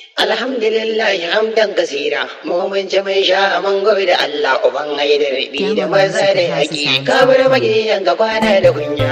Alhamdulillah hamdan kasira mu mun ci mun sha mun da Allah uban haidar bi da maza da haƙi kabar magiyan ga kwana da kunya.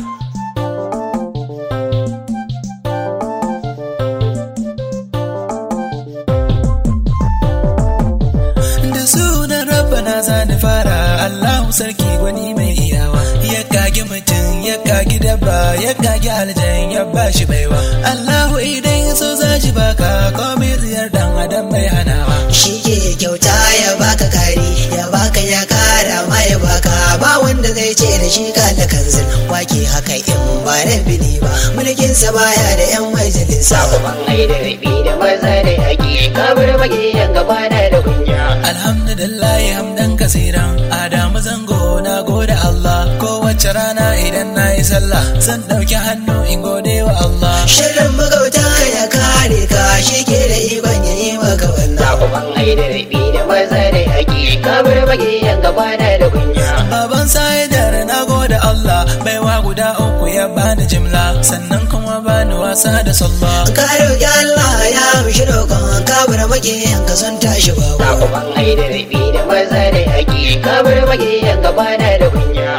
da sunan rabbana za ni fara Allahu sarki gwani mai iyawa ya kage mutum ya kage dabba ya kage aljan ya bashi baiwa Allahu idan ya so za shi baka komai ziyar dan adam mai hanawa shi ke kyauta ya baka kari ya baka ya kara ma ya baka ba wanda zai ce da shi kala kanzil wake haka in ba rabbi ne ba mulkin sa baya da yan majalisa Uban haidar bi da maza da haƙi kabar magiyan ga kwana da kunya. Alhamdulillah hamdan kasiran Adamu zango na gode Allah kowace rana idan na yi sallah zan ɗauki hannu in gode wa Allah shirin magauta ya kare ka shi ke da ikon ya yi maka wannan Uban haidar bi da maza da haƙi kabar magiyan ga kwana da kunya. Baban sa'idar na gode Allah baiwa guda uku ya bani jimla sannan kuma bani wasa da sallah ka roƙi Allah ya mishi roƙon ka bar makiyan ka sun tashi babu Uban haidar bi da maza da haƙi kabar magiyan ga kwana da kunya.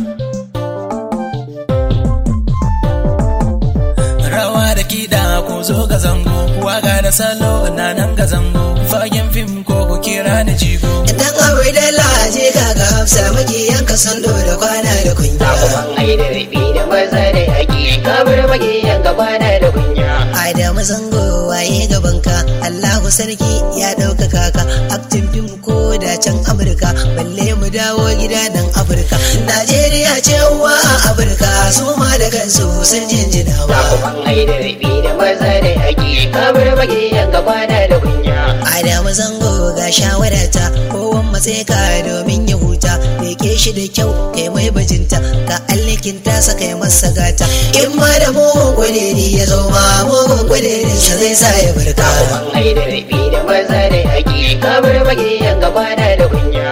rawa da kiɗa ko zo ga zango waka da salo na nan ga zango fagen fim ko ku kira ni jigo dan abu da laje ka ga hafsa makiyan ka sun da kwana da kunya Uban haidar bi da maza da haƙi kabar magiyan ga kwana da kunya. Adamu zango waye gabanka Allahu sarki ya ɗaukaka ka aktin fim ko da can Amurka balle mu dawo gida nan Afirka Najeriya ce uwa a Afirka su ma da kansu sun jinjina ba Uban haidar bi da maza da haƙi kabar magiyan ga kwana da kunya. Adamu zango ga shawarata kowan matsayi ka domin ya huta Beke shi da kyau kai mai bajinta ka allikin tasa kai masa gata in ma da mugun kwaderi ya zo ma mugun kwaderin sa zai sa ya barka Uban haidar bi da maza da haƙi kabar magiyan ga kwana da kunya.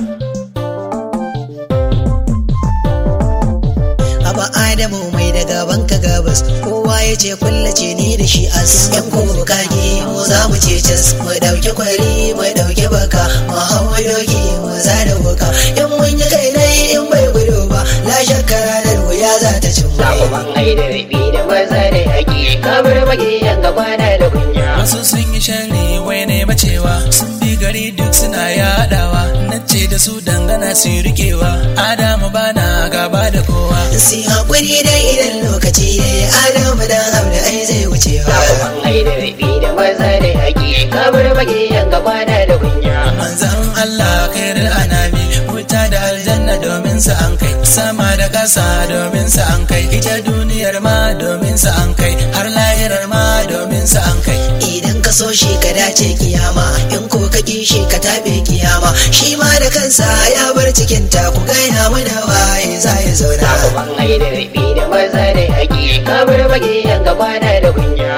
Aba Adamu mai da gaban ka gabas kowa ya ce kullace ni da shi as yan kuma kage mu za mu ce cas mu dauki kwari mu dauki baka mu hau mu doki mu za da wuka in mun yi kai nai in bai gudu ba la shakka ranar wuya za ta cin mai Uban haidar bi da maza da haƙi kabar magiyan ga kwana da kunya. wasu sun yi sharri wai ne bacewa sun bi gari duk suna yaɗawa na ce da su dangana su rikewa adamu bana gaba da kowa si hakuri dai idan lokaci ya yi Adamu dan abu ai zai wucewa Uban haidar bi da maza da haƙi kabar magiyan ga kwana da kunya. manzan Allah khairul anami wuta da aljanna domin su an kai sama da ƙasa domin su an kai ita duniyar ma domin su an kai har lahirar ma domin su an kai idan ka so shi ka dace kiyama in ko ka ki shi ka tabe kiyama shi ma da kansa ya bar cikin ta ku gaya mana waye za ya zauna Uban haidar bi da maza da haƙi kabar magiyan ga kwana da kunya.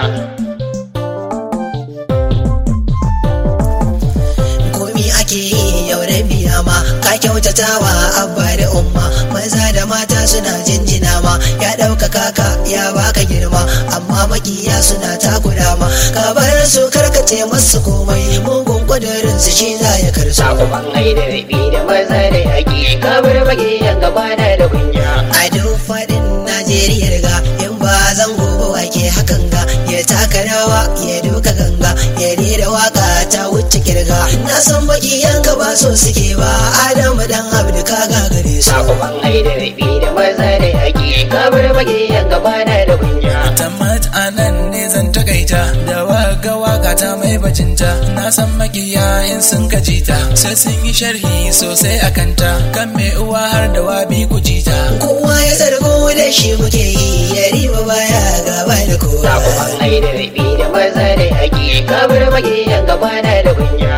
komi ake yi yau da biyama ka kyautatawa abba da umma maza da mata suna jinjina ma ya ɗaukaka ka ya baka girma amma makiya suna takura ma ka bar su karkace masu komai mugun kudurin su shi za ya karso Uban haidar bi da maza da haƙi kabar magiyan ga kwana da kunya. a duk faɗin Najeriya riga in ba zan gobe wake hakan ga ya taka rawa ya duka ganga ya rera waka ta wuce kirga na san baki yanka ba so suke ba Adamu dan Abdu ka gagare su Uban haidar bi da maza da haƙi kabar magiyan ga kwana da kunya. Tamat a nan ne zan takaita da waga waka ta mai bajinta na san makiya in sun kajita sai sun yi sharhi sosai a kanta kan mai uwa har da wabi ku jita kowa ya zargo da shi muke yi ya riba baya gaba da kowa Uban haidar bi da maza da haƙi kabar magiyan ga kwana da kunya.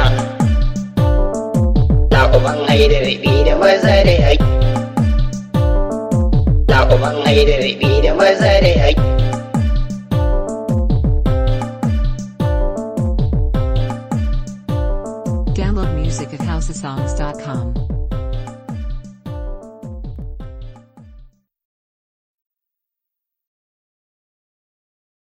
Uban haidar bi da maza da haƙi. Uban haidar bi da maza da haƙi. Download music at housesongs.com.